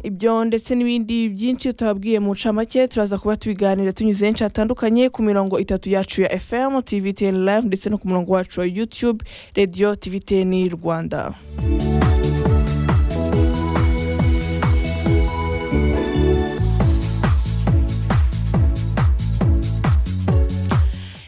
ibyo ndetse n'ibindi byinshi tuhabwiye mu ncamake turaza kuba tubiganira tunyuze henshi hatandukanye ku mirongo itatu yacu ya fm tvtn live ndetse no ku murongo wacu wa youtube radio tvtn rwanda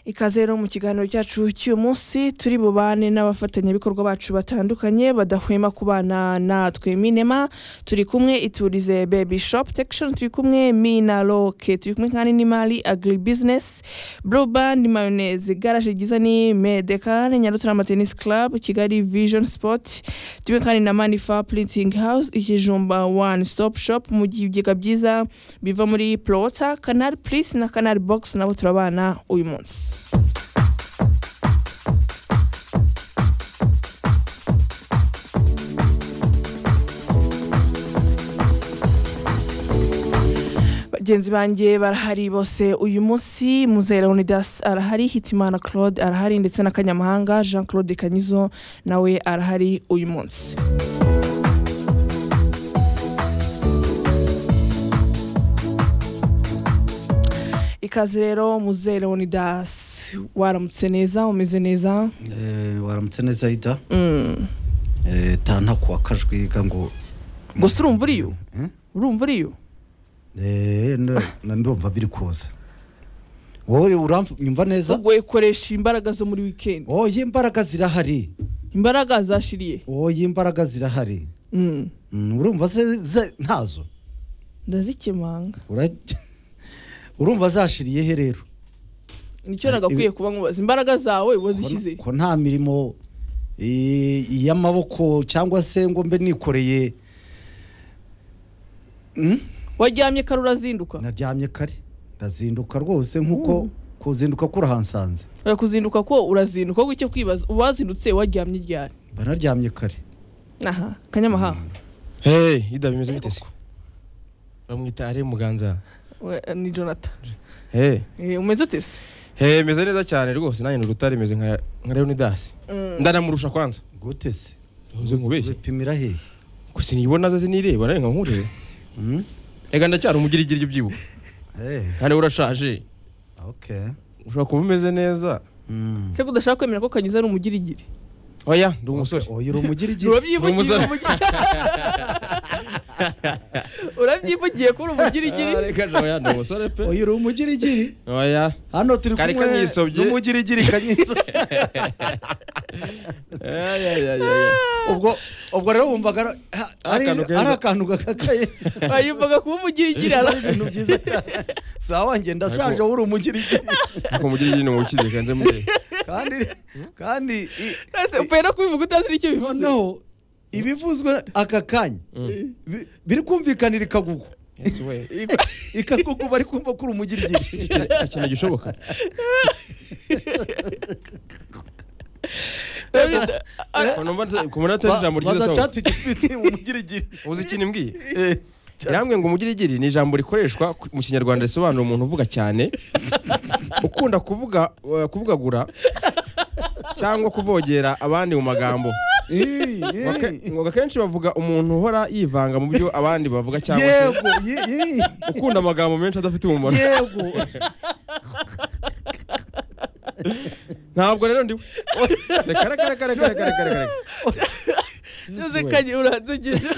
ikaze rero mu kiganiro cyacu cy'uyu munsi turi bubane n'abafatanyabikorwa bacu batandukanye badahwema kubana natwe minema turi kumwe iturize baby shop protection turi kumwe mina roke turi kumwe kandi n'imari agri business blue band mayonnaise garage ryiza ni medecane nyarutarama tennis club kigali vision sport turi kumwe kandi na manifa printing house ikijumba one stop shop mu bigega byiza biva muri plota canal plus na canal box nabo turabana uyu munsi bagenzi banjye barahari bose uyu munsi muzera unidas arahari hitimana claude arahari ndetse na kanyamahanga jean claude kanyizo nawe arahari uyu munsi ikaze rero muzera unidas waramutse neza umeze neza Eh, waramutse neza ida Mm. Eh, tanta kuwa kajwiga ngo gusa urumva uriyo Eh? urumva uriyo Eh, na- na ndumva biri kuza wowe uramva neza ubwo ikoresha imbaraga zo muri wikendi oya imbaraga zirahari imbaraga zashiriye oya imbaraga zirahari Mm. Mm, urumva se- ze- ntazo ndazikemanga Ura- urumva zashiriye he rero nicyo nagakwiye kuba nkubaza imbaraga zawe wazishyize ko nta mirimo eh, iy'amaboko cyangwa se ngo mbe nikoreye Mm? waryamye kare urazinduka naryamye kare ndazinduka rwose nk'uko Mm. kuzinduka kurahansanze oya kuzinduka ko urazinduka ahubwo icyo kwibaza uwazindutse waryamye ryari mba naryamye kare aha kanyamahanga Hey, ida bimeze bite se? Bamwita ari muganza. We- ni jonathan Hey, Eh, umeze ute se hey, meze neza cyane rwose nanjye n'urutare meze nka nka Leonidas. Mm. Ndanamurusha kwanza. gute se Uze nkubeshye. bipimira hehe Gusa niyibona ze sinireba nawe nka nkureba. Mm? Ega ndacyari umugirigiri ibyo byibuka. Eh, Kandi urashaje. okay Ushobora kuba umeze neza. Mm. se udashaka kwemera ko kanyiza ari umugirigiri Oya, ndi Okay, umusore. oya uri umugirigiri urabyivugiye umusore. urabyivugiye ko uri Ah, umugirigiri Reka jawe ya ndi umusore pe. oya uri umugirigiri Oya. hano turi Kari kumwe kanyisobye. n'umugirigiri kanyisobye Ay ay ay ay. ubwo ubwo rero wumvaga ari- ha- ari Akantu keza. ari akantu gakakaye yumvaga kuba umugirigiri ari ara- ibintu byiza cyane sawa wanjye ndashaje wowe uri umugirigiri Ko mugirigiri ni umukire kandi muri. kandi kandi i- Ese upfa no kubivuga utazi n'icyo bivuze noneho ibivuzwe aka kanya Mm. bi- biri kumvikanira ikagugu Yes we. Ika- ikagugu bari kumva ko uri umugirigiri Ikintu gishoboka. Eh, Numva nse- ku munota ba- ijambo ryiza baza sawa. cati gifite umugirigiri Uzi ikintu mbwiye? Eh, Yambwiye ngo umugirigiri ni ijambo rikoreshwa ku- mu kinyarwanda risobanura umuntu uvuga cyane ukunda kuvuga eh, kuvugagura cyangwa kuvogera abandi mu magambo eh, Ngo ake- eh. ngo akenshi bavuga umuntu uhora yivanga mu byo abandi bavuga cyangwa se yego ye- ye- ukunda amagambo menshi adafite umumaro yego ntabwo rero ndiwe reka reka reka reka reka reka reka cyose kanye uranzigije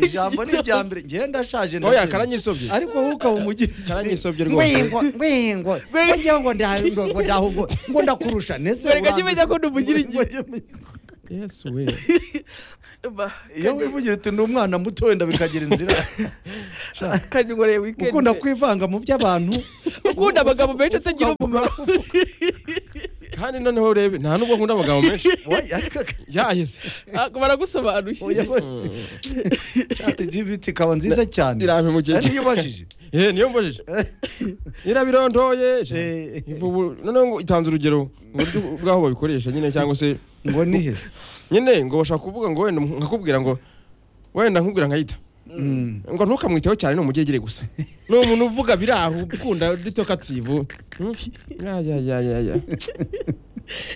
ijambo ni irya mbere njyewe ndashaje oya ndabyibuha. karanyisobye ariko wowe ukaba umugirigiri karanyisobye rwose ngwingo ngwingo ngwingo ngo ndahingo ngo ndahungo ngo ndakurusha nese Wereka uranzi- kimenya ko ndi umugirigiri. yesu we iyo wivugira uti ni umwana muto wenda bikagira inzira kanye ngoreye wikendi ukunda kwivanga mu by'abantu ukunda abagabo benshi atagira umumaro kandi noneho urebe nta nubwo nkunda amagambo menshi Oya, ariko- yahise Ah, baragusobanuye oya, oya. chat gpt ikaba nziza cyane irampe mu gihe Ari niyo ubajije Eh, niyo mbajije irabirondoye Eh. Ivubu- noneho ngo itanze urugero ngo uburyo bwaho babikoresha nyine cyangwa se ngo ni he nyine ngo bashaka kuvuga ngo wenda nkakubwira ngo wenda nkubwira nkayita Mm. ngo ntukamwiteho cyane ni umugegere gusa ni umuntu uvuga biri aho ukunda duto kativu Hmm? Ya, ya, ya, ya, ya.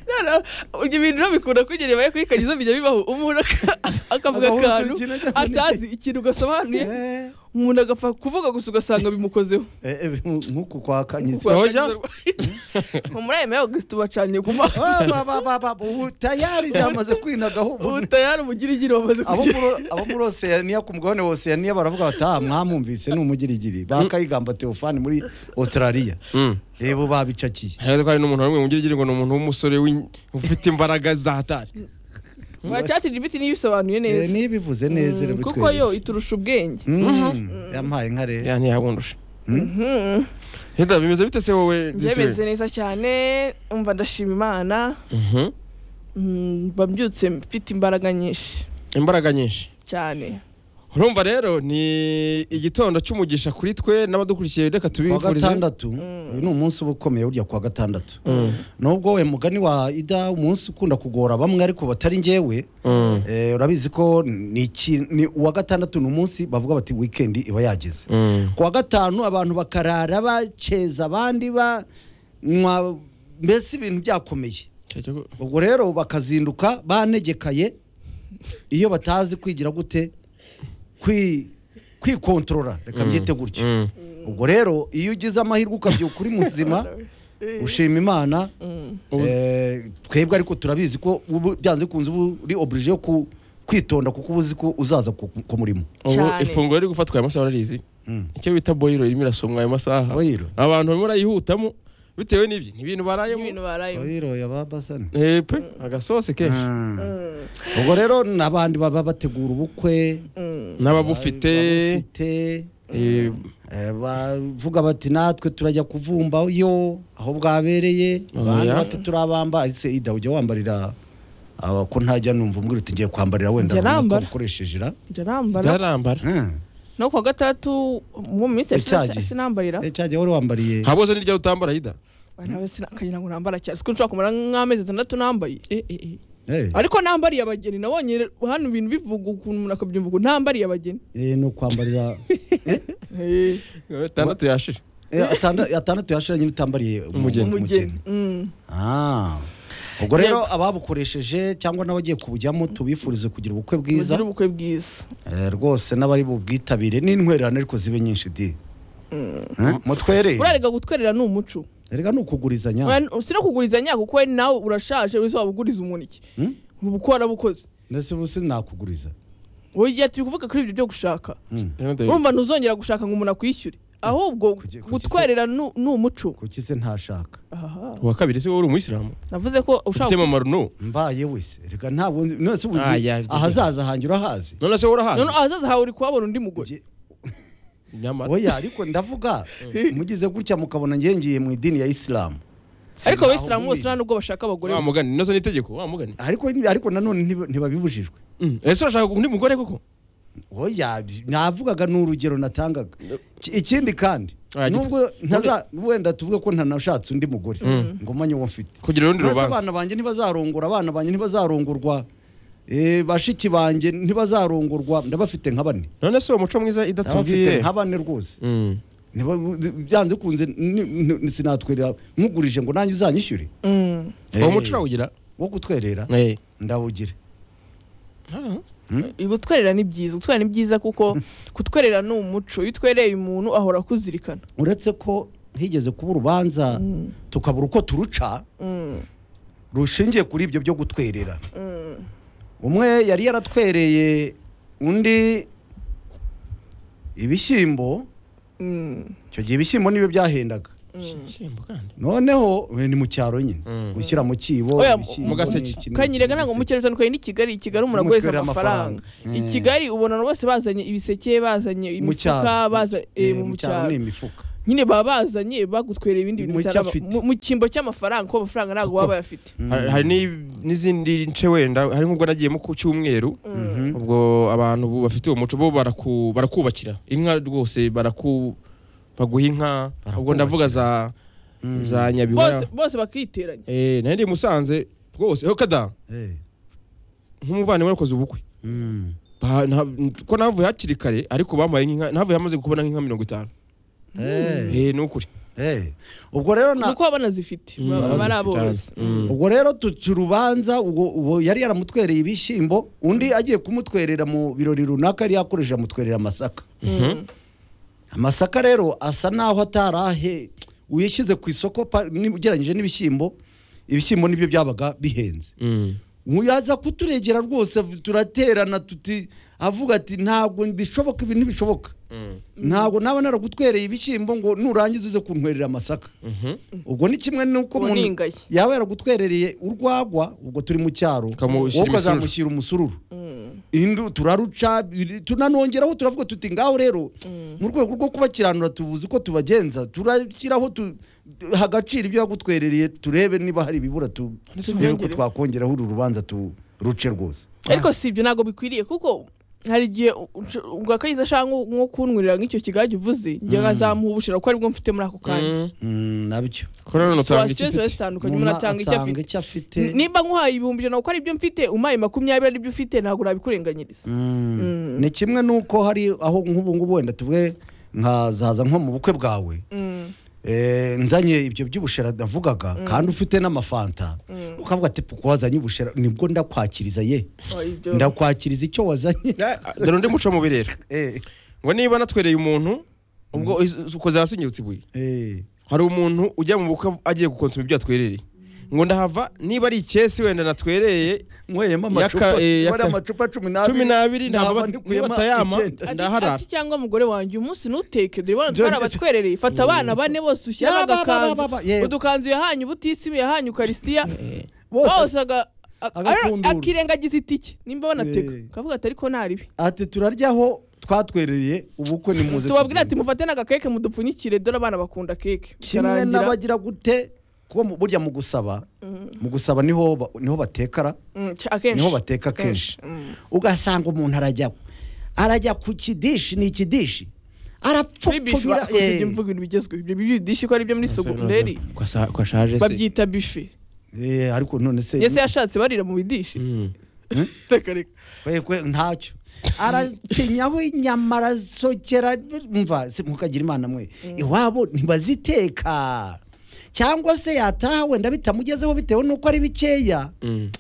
Noneho, ibyo bintu rero bikunda kugerebaye kuri kanyiza bijya bibaho umuntu aka- akavuga Agahuza akantu ikintu agira ngo ni- atazi ikintu gasobanuye Eh, umuntu agapfa kuvuga gusa ugasanga bimukozeho Eh, eh, nk'uku kwa kanyitsi Kwa- Hoja? muri aya meya augustin bacanye ku maso Ah, ba- ba- ba- ba- ubu tayari byamaze kwinagaho ubu utayari umugirigiri wamaze abo kugera muri- abo muri oseyaniya ku mugabane wa oseyaniya baravuga bati aha mwamwumvise ni umugirigiri bakayigamba teofani muri australia Mm. reba babicakiye Hanyuma ko hari n'umuntu umwe mugirigiri ngo ni umuntu w'umusore w'in- ufite imbaraga za hatari wa chat gpt niyo ibisobanuye Eh, neza nibivuze neza Mm, reba kuko yo itwereke. iturusha ubwenge Mm, yampaye nka rero ya ntiyabundusha Mhm. Heda bimeze bite se wowe byemeze neza cyane umva ndashima imana Mhm. Mm, mba mbyutse mfite imbaraga nyinshi imbaraga nyinshi cyane urumva rero ni igitondo cy'umugisha kuri twe n'abadukurikiye reka kuwa tubifurize gatandatu uyu ni umunsi uba ukomeye burya kuwa gatandatu nubwo we mugani wa ida umunsi ukunda kugora bamwe ariko batari njyewe Mm. eh, urabizi ko ni iki- ni uwa gatandatu ni umunsi bavuga bati wikendi iba yageze Mm. kuwa gatanu abantu bakarara baceza abandi banywa mbese ibintu byakomeye ubwo rero bakazinduka banegekaye iyo batazi kwigira gute kwi kwikontorora reka mbyite gutyo Mm. ubwo rero iyo ugize amahirwe ukabyuka uri muzima ushima imana Ubu- eh, twebwe ariko turabizi ko ubu byanze bikunze uba uri oblige yo ku- kwitonda kuko uba uzi ko uzaza ku ku murimo ubu Cyane. ifunguro riri gufatwa aya masaha urarizi Mm. icyo bita boyiro irimo irasomwa aya masaha Boyiro? abantu barimo barayihutamo bitewe n'ibyo ni ibintu barayemo ibintu barayemo Oiro ya ba Basani. Eh, pe agasosi kenshi Ah. ubwo rero n'abandi baba bategura ubukwe n'ababufite ababufite, eh, Eh, bavuga bati natwe turajya kuvumba yo aho bwabereye abantu Oya. bati turabamba ese ida ujya wambarira aba ko ntajya numva umbwira uti ngiye kwambarira wenda Njya runaka nambara. ukoresheje ira njya nambara byarambara Hmm. no kuwa gatandatu mu minsi Icyagiye. yashize sinambarira Eh, cyagiye wari wambariye nta bose n'iryo utambara hida nawe sinakagira ngo nambara cyane siko nshobora kumara nk'amezi atandatu nambaye Eh, ariko nambariye abageni nabonye hano ibintu bivuga ukuntu umuntu akabyumva ukuntu nambariye abageni eh, ni ukwambarira Eh, atandatu yashije Eh, atanda- atandatu yashira nyine utambariye umu- Umugeni. umugeni Mm. Ah. ubwo rero ababukoresheje cyangwa n'abagiye kubujyamo tubifurize kugira ubukwe bwiza mugire ubukwe bwiza Eh, rwose n'abari bubwitabire n'intwererane ariko zibe nyinshi di Eh, mutwere urarega gutwerera ni umuco erega ni ukugurizanya Wena- si no kugurizanya kuko we nawe urashaje wese waba uguriza umuntu iki Hmm? ubu uko warabukoze ndetse ubu sinakuguriza wowe igihe turi kuvuga kuri ibyo byo gushaka Hmm. urumva ntuzongera gushaka ngo umuntu akwishyure ahubwo Kuki- kuki se- gutwerera ni ni umuco kuki se ntashaka Aha. uwa kabiri si wowe uri umuyisilamu navuze ko ufite ushaka amamaro no mbaye wese erega ntabwo nzi none se ubu Ah, uzi ya, byo- ahazaza hanjye urahazi none se wowe urahazi none ahazaza hawe uri kuhabona undi mugore Nge- nyamara oya ariko ndavuga mugize gutya mukabona ngiye ngiye mu idini ya isilamu ariko Sinaho abayisilamu bose nta nubwo bashaka abagore wa mugani nose n'itegeko wa mugani ariko ariko nanone ntiba- ntibabibujijwe Mm. ese urashaka undi mugore koko oya navugaga ni urugero natangaga Ki- ikindi kandi Ah, gitwa- nubwo ntaza wenda tuvuge ko ntanashatse undi mugore ngo manye uwo mfite kugira urundi Mbese rubanza abana banjye ntibazarongora abana banjye ntibazarongorwa eh, bashiki banjye ntibazarongorwa ndabafite nka bane none se uwo muco mwiza ndabafite idatubwiye nka bane rwose Mm. Niba- byanze kunze sinatwerera nkugurije ngo nanjye uzanyishyure Mm. Eh, uwo muco urawugira wo gutwerera Eh. ndawugire Ah. gutwerera ni byiza gutwerera ni byiza kuko kutwerera ni umuco iyo utwereye umuntu ahora akuzirikana uretse ko higeze kuba urubanza tukabura uko turuca Mm. rushingiye kuri ibyo byo gutwerera umwe yari yaratwereye undi ibishyimbo Mm. icyo gihe ibishyimbo nibyo byahendaga Ishyimbo kandi noneho we ni mu cyaro nyine Mm. gushyira mu kibo Oya, ibishyimbo, mu gaseke. iki n'iki, kanyerega ntabwo igiseke. mukerarugendo twari n'i kigali i kigali umuntu Umutwe agureza uriho amafaranga amafaranga. i Mm. kigali ubona abantu bose bazanye ibiseke bazanye Mu cyaro. imifuka baza- eh, Eh, mu mu cyaro cyaro ni imifuka nyine baba bazanye bagutwerera ibindi bintu Mu cyo bitari aba- afite. mu- mu cyimbo cy'amafaranga kuko amafaranga ntabwo Kuko- baba bayafite Hari- hari ni- n'izindi nce wenda hari nk'ubwo nagiye mu ku cyumweru ubwo abantu bu- bafite uwo muco bo baraku- barakubakira inka rwose baraku baguha inka ubwo ndavuga za za bose nyabihu bose bakiteranya eh nari ndi musanze rwose ho kada Eh, nk'umuvandimwe wakoze ubukwe mm. Ba- nta- ko navuye hakiri kare ariko bampaye nk'inka navuye hamaze kubona nk'inka mirongo itanu Eh, eh ni ukuri eh. ubwo rero na kuko baba banazifite Mm, baba bazifite ari aborozi kandi. Mm. ubwo rero tuca urubanza ubwo ubwo yari yaramutwereye ibishyimbo undi agiye kumutwerera mu birori runaka yari yakoresheje amutwerera amasaka Mm. amasaka rero asa n'aho atarahe uyishyize ku isoko pa- ni- ugereranyije n'ibishyimbo ibishyimbo nibyo byabaga bihenze Mm. yaza kuturegera rwose turaterana tuti avuga ati ntabwo bishoboka ibi ntibishoboka Mm. ntabwo naba naragutwereye ibishyimbo ngo nurangiza uze kuntwerera amasaka Mhm. ubwo ni kimwe n'uko Ubu ni umuntu ingayi. yaba yaragutwerereye urwagwa ubwo turi mu cyaro Ukamushyira wowe imisururu. ukazamushyira umusururu Indu- turaruca biri- tunanongeraho turavuga tuti ngaho rero mu rwego rwo kubakiranura tubuze uko tubagenza turashyiraho tu- hagaciro ibyo yagutwerereye turebe niba hari ibibura tu- turebe uko Tubongereho. twakongeraho uru rubanza turuce rwose ariko si ibyo ntabwo bikwiriye kuko hari igihe ubwo akayiza ashaka nko nko kunywera nk'icyo kigage uvuze njye nkazamuha ubushira kuko aribwo mfite muri ako kanya Mm. Mm, nabyo Ko rero nutanga situwasiyo iki ziba mfite? zitandukanye Umuntu umuntu atanga icyo atanga afite icyo afite N- nimba nkuhaye ibihumbi ijana kuko ari byo mfite umpaye makumyabiri ari byo ufite ntabwo urabikurenganyiriza Mm. Mm. ni kimwe n'uko hari aho nk'ubu ngubu wenda tuvuge nkazaza nko mu bukwe bwawe Mm. Eh, nzanye ibyo by'ubushera navugaga kandi ufite n'amafanta ukavuga ati puku wazanye ubushera nibwo ndakwakiriza ye Oh, ibyo. ndakwakiriza icyo wazanye Ah, dore undi muco mubi rero Eh, ngo niba natwereye umuntu ubwo ukoze hasi unyibutse ibuye eh. hari umuntu ujya mu bukwe agiye gukonsoma ibyo yatwerereye ngo ndahava niba ari ikesi wenda natwereye nyweyemo Yaka- amacupa eh, wari yaka- amacupa cumi cumi n'abiri naba ntabwo nikuyemo batayama icyenda. Ati- ndaharara ati cyangwa mugore wanjye umunsi ntuteke dore ibona twari Dore- abatwerereye fata abana bane bose ushyiramo Ba, ba, ba, ba, agakanzu ba, ba, yego. udukanzu yahanye ubutisimu yahanye ukarisitiya Bose- bose aga- a- agakundura. akirengagiza itike nimba banateka Eh. kavuga ati ariko naribi ati turaryaho twatwerereye ubukwe ni muze tubabwira ati tugende." mufate n'agakeke mudupfunyikire dore abana bakunda keke kimwe Karangira. n'abagira gute kuko mu- burya mu gusaba mu gusaba niho ba- niho batekara Mm, cya- akenshi niho bateka kenshi Mm. ugasanga umuntu arajya arajya ku kidishi ni ikidishi kuri bife arapfupfubira bakoze ibyo mvuga ibintu bigezweho ibyo bidishi ko ari byo muri sogonderi kwashaje se babyita bife Eh, eh, ariko none se ese yashatse barira mu bidishi Mm. reka reka kwe- kwe, ntacyo aracinyaho inyama arasokera mva se mukagira imana mwe iwabo ntibaziteka cyangwa se yataha wenda bitamugezeho bitewe n'uko ari bikeya Mm.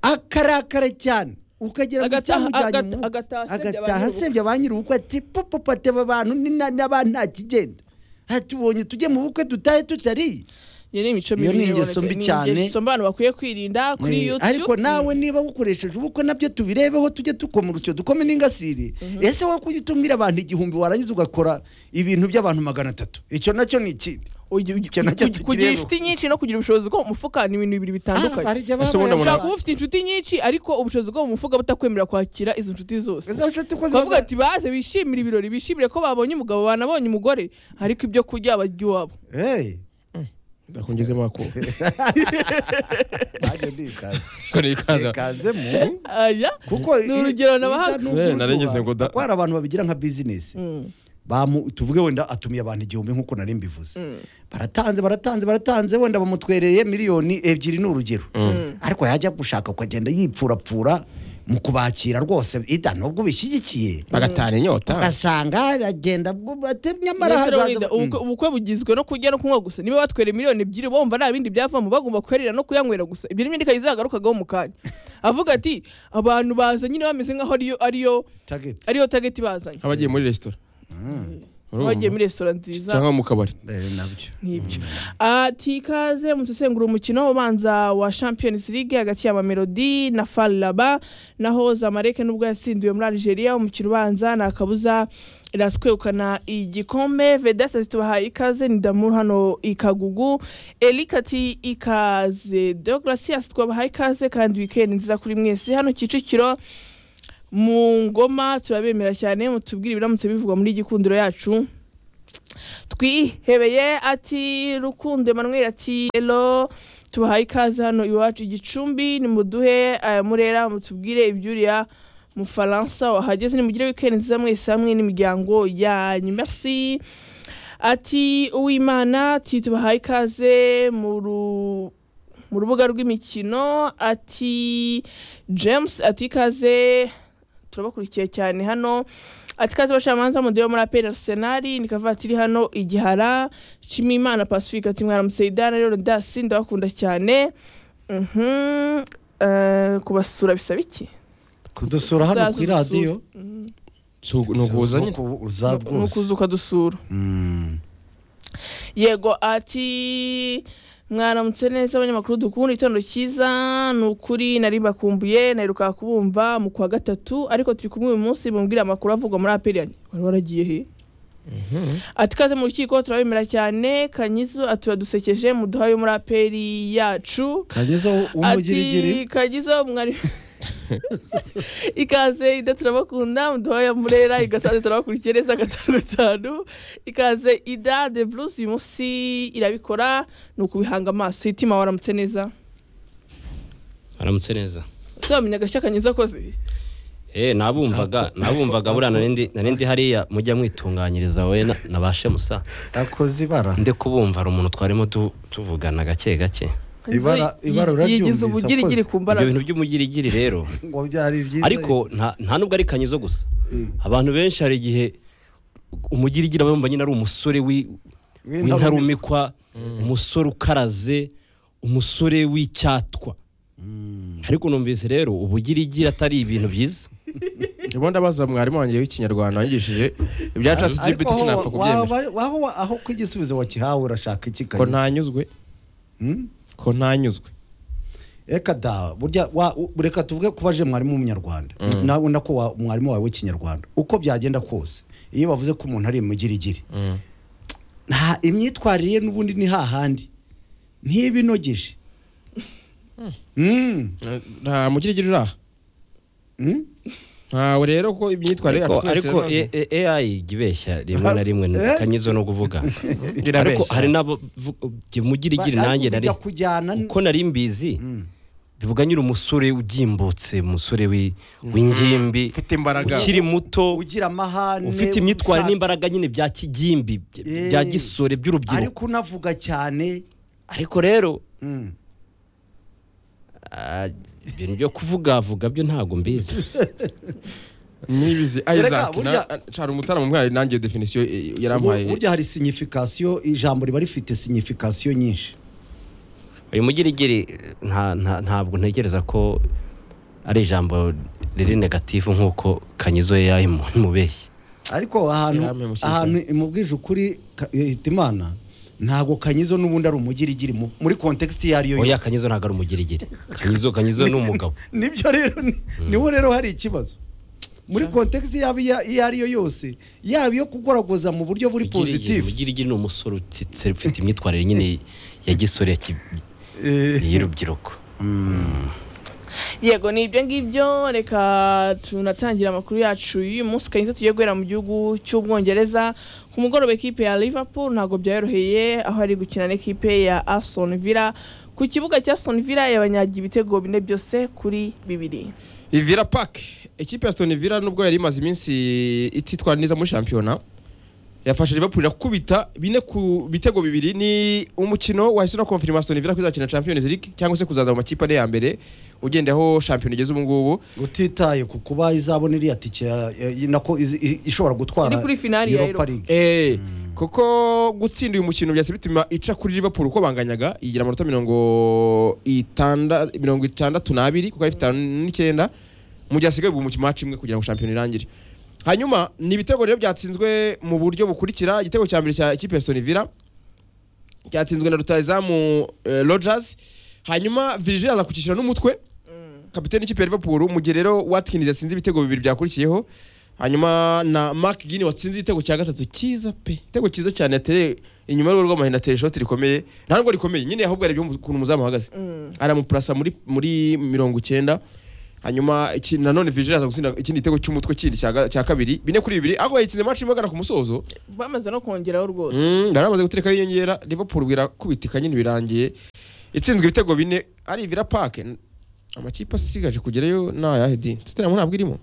akarakara cyane ukagira ngo Agataha- icyamujyanye agata- mu- agataha asebye agataha abanyir'ubukwe. asebye abanyir'ubukwe ati pupupu ateba abantu ni na- n'abana nta kigenda hatubonye tujye mu bukwe dutahe tutariye iyo ni imico Iyo mibi ni ingeso iboneka. mbi Ni cyane. ingeso mbi abantu bakwiye kwirinda kuri Eh, yutube ariko nawe niba ukoresheje ubukwe nabyo tubirebeho tujye dukoma urusyo dukome n'ingasire ese wowe kujya utumira abantu igihumbi warangiza ugakora ibintu by'abantu magana atatu icyo nacyo ni ikindi Ugi- ugi- Ikintu nacyo ugi- kugira tukireba. inshuti nyinshi no kugira ubushobozi bwo mu mufuka ni ibintu bibiri bitandukanye Ese ubundi umuntu- ushobora kuba ufite inshuti nyinshi ariko ubushobozi bwo mu mufuka butakwemerera kwakira izo nshuti zose bavuga ati baze bishimire ibirori bishimire ko babonye umugabo banabonye umugore ariko ibyo kurya bajya iwabo ndakongezemo ako ati ko ni ikaza kanzemo aya kuko Ni urugero nabaha- Eh, narengeze ngo da- kwara abantu babigira nka bizinesi Mm, bamu tuvuge wenda atumiye abantu igihumbi nk'uko nari mbivuze mm, baratanze baratanze baratanze wenda bamutwereye miliyoni ebyiri ni urugero mm. ariko yajya gushaka ukagenda yipfurapfura mu kubakira rwose ida nubwo ubishyigikiye bagatana inyota ugasanga aragenda bwo- ate- nyamara Mbese rero hazaza wenda ubukwe- ubukwe bugizwe no kurya no kunywa gusa niba batwere miliyoni ebyiri bumva nta bindi byavamo bagomba kuharira no kuyanywera gusa ibyo n'ibindi kayiza yagarukagaho mu kanya avuga ati abantu baza nyine bameze nk'aho ariyo ariyo Target. ariyo tageti bazanye abagiye muri resitora Urumva? bagiye muri resitora nziza cyangwa mu kabari Eh, nabyo nk'ibyo ati ikaze musesengura umukino ubanza wa champions league hagati ya mamelodi na faraba naho zamareke nubwo yatsindiwe muri algeria umukino ubanza ni akabuza iraskwegukana igikombe vedasi tubahaye ikaze ni damu hano ikagugu erika ati ikaze deograsias twabahaye ikaze kandi wikendi nziza kuri mwese hano kicukiro mu ngoma turabemera cyane mutubwire ibiramutse bivugwa muri gikundiro yacu twihebeye ati rukundo emmanuel ati ero tubahaye ikaze hano iwacu igicumbi nimuduhe aya murera mutubwire ibyuriya mufaransa wahageze nimugire wikendi nziza mwese hamwe n'imiryango yanyu merci ati uwimana ati tubahaye ikaze mu ru- mu rubuga rw'imikino ati james ati ikaze turabakurikiye cyane hano ati kazi abacamanza mudeyo muri aperi arisenali ni kavatiri hano igihara nshimiyimana pacifique ati mwaramutse idana rero dasi ndabakunda cyane Mhm. Eh, kubasura bisaba iki kudusura hano Uzaze kuri udusure. radiyo ni uguhuza nyine Nuko uza ni rwose ukuza ukadusura Mm. yego ati mwaramutse neza abanyamakuru dukunda igitondo cyiza ni ukuri nari mbakumbuye naheruka kubumva mu kwa gatatu ariko turi kumwe uyu munsi mumbwira amakuru avugwa muri apeliyani wari waragiye he ati kaze mu rukiko turabemera cyane kanyizo aturadusekeje muduhaye muri aperi yacu kageze w'umugirigiri ati kagizo mwari ikaze ida turabakunda muduhoya murera igasanze turabakurikiye neza gatanu gatanu ikaze ida de blues uyu munsi irabikora ni ukubihanga amaso itima waramutse neza aramutse neza ese wamenya agashya kanyiza akoze eh nabumvaga nabumvaga buriya narindi narindi hariya mujya mwitunganyiriza we na- nabashe musa akoze ibara nde kubumva hari umuntu twarimo tu- tuvugana gake gake Ibara- ibara Kanyiza yigize uraryumvise, ubugirigiri ku ibyo mbaraga bintu by'umugirigiri rero ngo byari byiza ariko nta nta nubwo ari kanyizo gusa abantu benshi hari igihe umugirigiri aba yumva nyine ari umusore wi- w'intarumikwa umusore ukaraze umusore w'icyatwa ariko numvise rero ubugirigiri atari ibintu byiza ubundi ndabaza mwarimu wanjye w'ikinyarwanda wanyigishije ibyacatsi ariko igipiti aho sinapfa kubyemera waba- waba- wa- aho ko igisubizo wakihawe urashaka iki ko kageze ntanyuzwe ko ntanyuzwe reka da burya wa- u- reka tuvuge kuba aje mwarimu w'umunyarwanda nawe ubona ko wa- mwarimu wawe w'ikinyarwanda uko byagenda kose iyo bavuze ko umuntu ari imigirigiri nta imyitwarire ye n'ubundi ni hahandi ntibinogeje Mm. Eh, nta mugirigiri uri aha Mm. ntawe rero ko imyitwarire ariko yacu twese ariko yarazi. A- A- AI ijya ibeshya rimwe na rimwe Eh? kanyizo no kuvuga ariko Irabeshya. hari n'abo vu- jye mugirigiri Ba- nanjye ariko nari bijya kujyana n- uko nari mbizi Mm. bivuga nyiri umusore ugimbutse umusore wi- w'ingimbi ufite imbaraga ukiri muto ugira amahane ufite imyitwarire ushaka- n'imbaraga nyine bya kigimbi by- Eh. bya gisore by'urubyiruko ariko unavuga cyane ariko rero Mm. ah, ibintu byo kuvugavuga byo ntabwo mbizi nibizi Erega, isaac burya- cara umutara mu mwari nanjye definisiyo eh, yarampaye burya hari signification ijambo riba rifite signification nyinshi uyu mugirigiri nta- nta- ntabwo ntekereza ko ari ijambo riri negatifu nk'uko kanyizo ye yayimubeshye ariko Yampe ahantu mushyushya. ahantu imubwije ukuri Ka- eh, Hitimana ntabwo kanyizo n'ubundi ari umugirigiri mu- muri context iyo ariyo oya yose kanyizo ntabwo ari umugirigiri kanyizo kanyizo ni umugabo nibyo rero ni- niho rero hari ikibazo muri context yaba iya- iyo ariyo yose yaba iyo kugoragoza mu buryo buri Mugirigiri- positif mugirigiri ni umusore utsitse ufite imyitwarire nyine ya gisore ya ki- y'urubyiruko yego ni ibyo ngibyo reka tunatangira amakuru yacu y'uyu munsi kanyiza tugiye guhera mu gihugu cy'ubwongereza ku mugoroba ekipe ya liverpool ntabwo byayoroheye aho ari gukina n'ikipe ya aston villa ku kibuga cya aston villa yabanyagiye ibitego bine byose kuri bibiri ivira park ikipe ya stone villa nubwo yari imaze iminsi ititwara neza muri shampiyona yafashe liverpool irakubita bine ku bitego bibiri ni umukino wahise na confirma stone villa kuzakina champions league cyangwa se kuzaza mu makipe ane ya mbere ugenda aho shampiyona igeze ubu ngubu utitaye ku kuba izabona iriya tike ya- ya- nako izi- i- ishobora gutwara Iri kuri finali ya Europa. League Eh, kuko gutsinda uyu mukino byahise bituma ica kuri liverpool uko banganyaga igira amanota mirongo itanda mirongo itandatu n'abiri kuko ari itanu n'icyenda mu gihe hasigaye ubwo umukino maci imwe kugira ngo shampiyona irangire hanyuma ni ibitego rero byatsinzwe mu buryo bukurikira igitego cya mbere cya ikipe ya Aston Villa cyatsinzwe na rutayizamu eh, Rogers hanyuma Virgil aza kucishyira n'umutwe kapiteni w'ikipe ya Liverpool mu gihe rero Watkins yatsinze ibitego bibiri byakurikiyeho hanyuma na Mark Gini watsinze igitego cya gatatu cyiza pe igitego cyiza cyane yatereye inyuma y'urugo rw'amahina ateye shoti rikomeye nta nubwo rikomeye nyine ahubwo yarebye ukuntu umuzamu ahagaze aramupurasa muri muri mirongo icyenda hanyuma iki- nanone Virgil aza gutsinda ikindi gitego cy'umutwe kindi cya ga- cya kabiri bine kuri bibiri ariko yayitsinze match imwe agana ku musozo bamaze no kongeraho rwose Mm, bari bamaze guterekaho inyongera liverpool birakubitika nyine birangiye itsinzwe ibitego bine ari vira pake amakipe asigaje kugerayo ni ayahe di tutaramo ntabwo irimo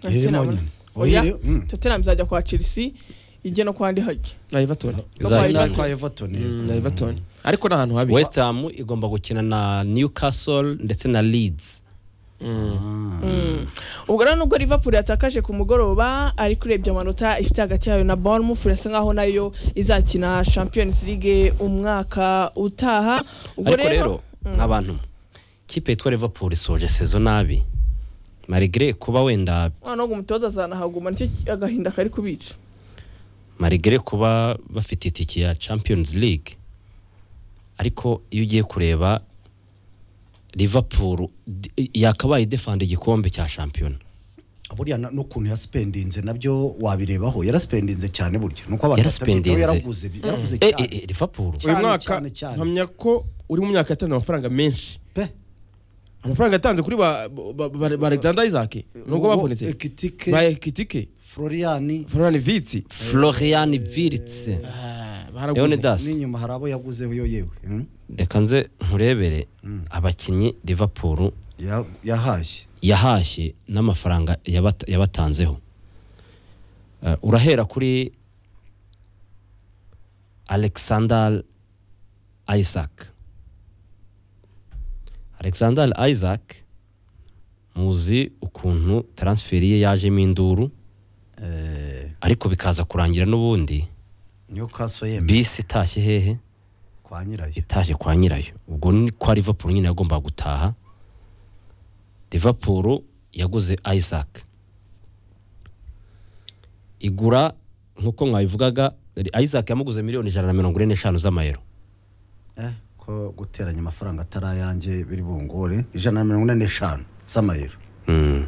irimo nyine oya Oya, mm. tottenham izajya kwa chelsea ijye no kwa ndi hagi na everton No Za kwa Everton. kwa Everton Mm, yego. na everton ariko ni ahantu habi west ham igomba gukina na newcastle ndetse na leeds Mm. ubwo rero nubwo liverpool yatakaje ku mugoroba ariko urebye amanota ifite hagati yayo na bournemouth irasa nkaho nayo izakina champions league umwaka utaha ubwo ariko rero nk'abantu kipe yitwa liverpool isoje sezo nabi marigere kuba wenda noneho ngo umutoza azanahaguma nicyo ki- agahinda kari kubica marigere kuba bafite itike ya champions league ariko iyo ugiye kureba liverpool d- yakabaye idefanda igikombe cya shampiyona buriya na- n'ukuntu yasipendinze nabyo wabirebaho yarasipendinze cyane burya nuko abantu Yarasipendinze. batabitaho, yaraguze bi- yaraguze Eh, cyane eh, eh, liverpool Cyane, uyu mwaka cyane, cyane. mpamya ko uri mu myaka yatanze amafaranga menshi pe amafaranga yatanze kuri ba ba- ba- ba alexander isaac Uwo nubwo bavunitse Ekitike. ba ekitike florian florian vitsi florian wirtz baraguze leonidas n'inyuma hari abo yaguze yo yewe hmm? reka nze nkurebere abakinnyi liverpool Ya- yahashye yahashye n'amafaranga yabata- yabatanzeho Eh, urahera kuri alexander isaac alexander isaac muzi ukuntu transferi ye yajemo induru Eh, ariko bikaza kurangira n'ubundi newcastle yemeye bisi itashye hehe kwa nyirayo itaje kwa nyirayo ubwo ni kwa liverpool nyine yagombaga gutaha liverpool yaguze isaac igura nk'uko mwabivugaga isaac yamuguze miliyoni ijana na mirongo ine n'eshanu z'amayero Eh, ko guteranya amafaranga atari ayanjye biri bungore ijana na mirongo ine n'eshanu z'amayero Mm.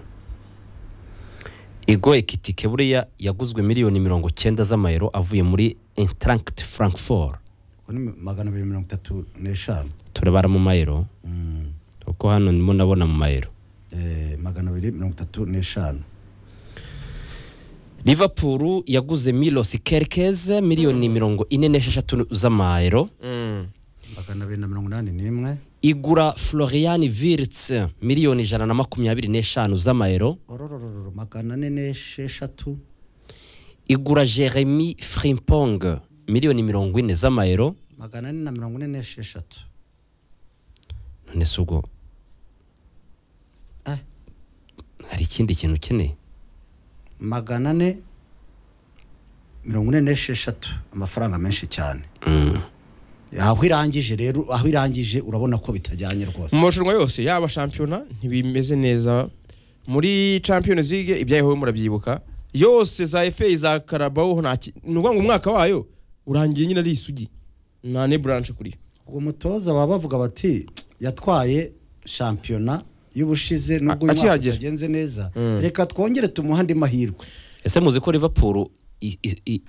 igo ekitike buriya yaguzwe miliyoni mirongo cyenda z'amayero avuye muri intranct frankfort Ubu ni magana abiri mirongo itatu n'eshanu turebara mu mayero Mm. kuko hano ndimo ndabona mu mayero Eh, magana abiri mirongo itatu n'eshanu liverpool yaguze milos kerkez miliyoni mirongo ine n'esheshatu z'amayero Mm. magana abiri na mirongo inani n'imwe igura florian virts miliyoni ijana na makumyabiri n'eshanu z'amayero ororororo magana ane n'esheshatu igura jeremy frimpong miliyoni mirongo ine z'amayero magana ane na mirongo ine n'esheshatu none se ubwo Eh, hari ikindi kintu ukeneye magana ane mirongo ine n'esheshatu amafaranga menshi cyane Mm. aho irangije rero aho irangije urabona ko bitajyanye rwose mu marushanwa yose yaba shampiyona ntibimeze neza muri champions league ibyayeho murabyibuka yose za fa za karabaho nta ki- ni ukuvuga ngo umwaka wayo urangiye nyine ari isugi nta ne branche kuri yo uwo mutoza baba bavuga bati yatwaye shampiyona y'ubushize n'ubwo A- uyu mwaka akihagera. utagenze neza Mm. reka twongere tumuhe andi mahirwe ese muzi ko liverpool i- i- i-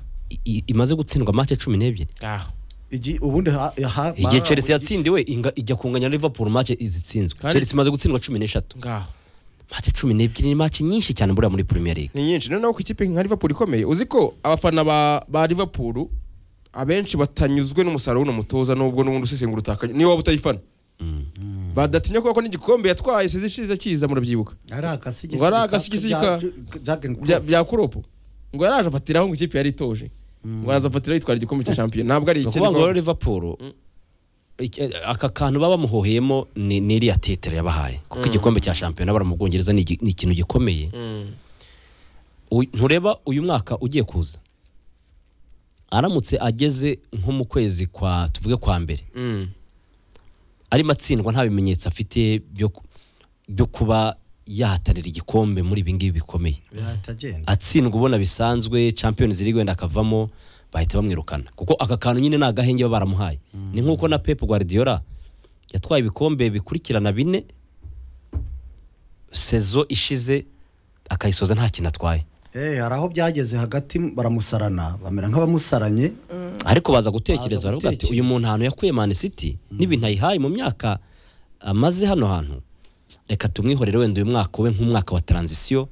i- imaze gutsindwa match cumi n'ebyiri aho Igi- ubundi ha- ha- igihe ba- chelsea yatsindiwe inga- ijya kunganya na liverpool match izitsinzwe Kandi- chelsea imaze gutsindwa cumi n'eshatu ngaho match cumi n'ebyiri ni match nyinshi cyane buriya muri premier league ni nyinshi noneho ku ikipe nka liverpool ikomeye uzi ko abafana ba, ba liverpool abenshi batanyuzwe n'umusaruro w'uno mutoza n'ubwo n'ubundi usesengura utakanye niyo waba utayifana Mm. badatinya kuko n'igikombe yatwaye sezi ishize kiza murabyibuka ari akasigisi Ngo ari akasigisi ka- bya bya kuropo ngo yaraje afatiraho ngo ikipe yari itoje ngo araza afatiraho yitwara igikombe cya shampiyona ntabwo ari Ni iki ukuvuga ngo rero ariko- liverpool iki- aka kantu baba bamuhoheyemo ni ni iriya titire yabahaye kuko igikombe cya shampiyona bara mu bwongereza ni igi- ni ikintu gikomeye Mm. Uy- ntureba uyu mwaka ugiye kuza aramutse ageze nko mu kwezi kwa tuvuge kwa mbere Mm. arimo atsindwa nta bimenyetso afite byo ku- byo kuba yahatanira igikombe muri ibi ngibi bikomeye biratagenda atsindwa ubona bisanzwe champions league wenda akavamo bahita bamwirukana kuko aka kantu nyine ni agahenge baba baramuhaye ni nk'uko na pep guardiola yatwaye ibikombe bikurikirana bine sezo ishize akayisoza nta kintu atwaye Eh, hari aho byageze hagati baramusarana bamera nk'abamusaranye ariko baza gutekereza Baza baravuga ati gutekereza. uyu muntu ahantu yakuye man city n'ibintu ayihaye mu myaka amaze hano hantu reka tumwihorere wenda uyu mwaka ube nk'umwaka wa transition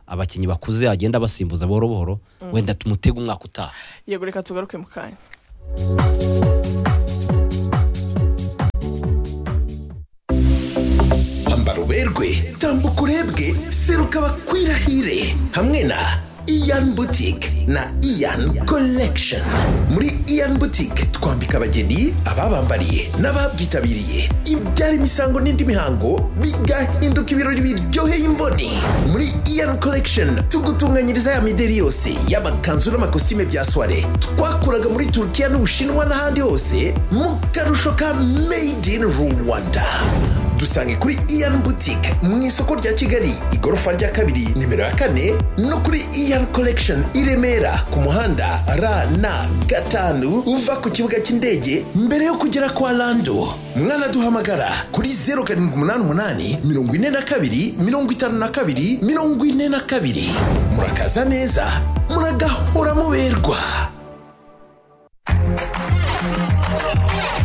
abakinnyi bakuze agenda basimbuza buhoro buhoro wenda tumutege umwaka utaha yego reka tugaruke mu kanya Ambara uberwe tambuka urebwe seruka bakwirahire hamwe na Ian Boutique na Ian Collection muri Ian Boutique twambika abageni ababambariye n'ababyitabiriye ibyara imisango n'indi mihango bigahinduka ibirori biryoheye imboni muri Ian Collection tugutunganyiriza ya mideri yose y'amakanzu n'amakositime bya soirée twakuraga muri Turkiya n'Ubushinwa n'ahandi hose mu karusho ka Made in Rwanda dusange kuri iyani butike mu isoko rya kigali igorofa rya kabiri nimero ya kane no kuri iyani korekishoni i remera ku muhanda ra na gatanu uva ku kibuga cy'indege mbere yo kugera kwa rando mwanaduhamagara kuri zeru karindwi umunani umunani mirongo ine na kabiri mirongo itanu na kabiri mirongo ine na kabiri murakaza neza muragahora muberwa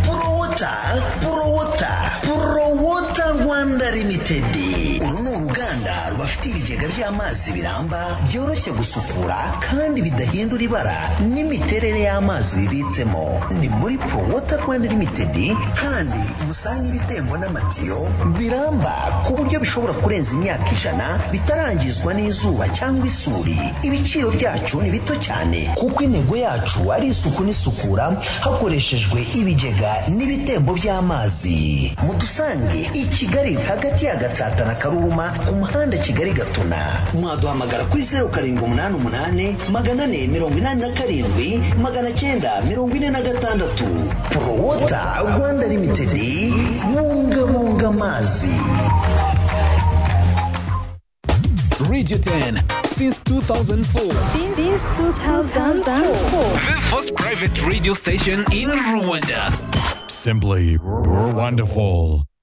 Purowota, Purowota, Purowota Rwanda Limited. Uru ni uruganda rubafite ibigega by'amazi biramba byoroshye gusukura kandi bidahindura ibara n'imiterere y'amazi bibitsemo. Ni muri Purowota Rwanda Limited kandi musange ibitembo n'amatiyo biramba ku buryo bishobora kurenza imyaka ijana bitarangizwa n'izuba cyangwa isuri. Ibiciro byacu ni bito cyane kuko intego yacu ari isuku n'isukura hakoreshejwe ibigega n'ibitembo by'amazi mudusange i kigali hagati ya gatsata na karuma ku muhanda kigali gatuna mwaduhamagara kuri zeru karindwi umunani umunani magana ane mirongo inani na karindwi magana cyenda mirongo ine na gatandatu porowota rwanda limitedi bungabunga amazi Radio 10 since 2004. Since 2004. The first private radio station in Rwanda. Simply, you're wonderful.